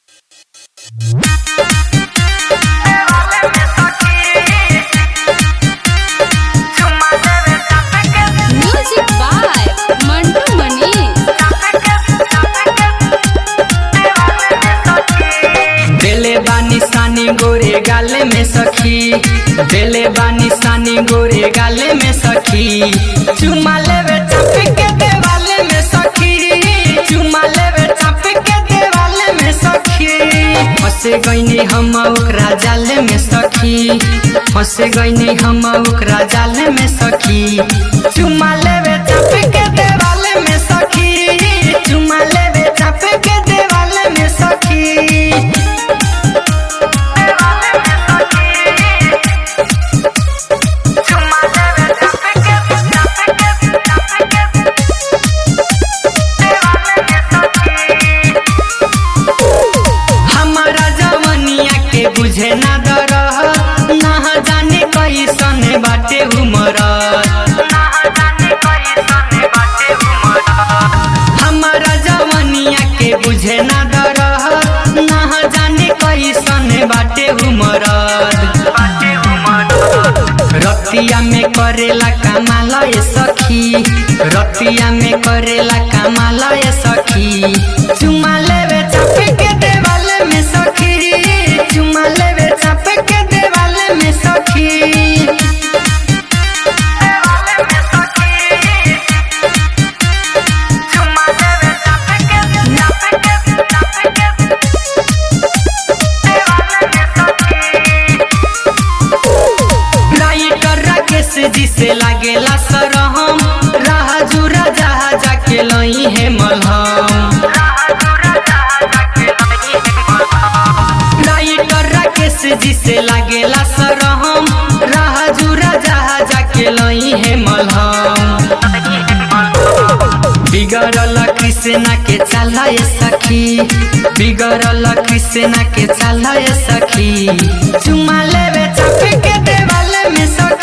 music by Mantu मनी देले बानी सानी गोरे गाले में सखी देले बानी सानी गोरे गाले में सखी चुमा लेवे चाप के देवाले में सखी चुमा लेवे चाप के देवाले में सखी फंसे गईनी हम ओकरा जाले में सखी फंसे गईनी हम ओकरा जाले में सखी चुमा लेवे चाप के देवाले में सखी चुमा लेवे चाप के देवाले में सखी हमारा जवनिया के बुझे ना दर ना जाने कैसन बाटे उमर हमारा जवनिया के बुझे ना दर ना जाने कैसन बाटे उमर रतिया में करेला कमाल ये सखी रतिया में करेला कमाल ये सखी चुमा लेवे चाप के देवाले में सखी चुमा लेवे चाप के देवाले में सखी राइटर राकेश जी से लागेला सरहम राह जुरा जहा जाके लई है मलहम राइटर राकेश जी से लागेला सरहम राह जुरा जहा जाके लई है मलहम बिगड़ल कृष्णा के चला ये सखी बिगड़ल कृष्णा के चला ये सखी चुमा लेवे चाप के देवाले में सखी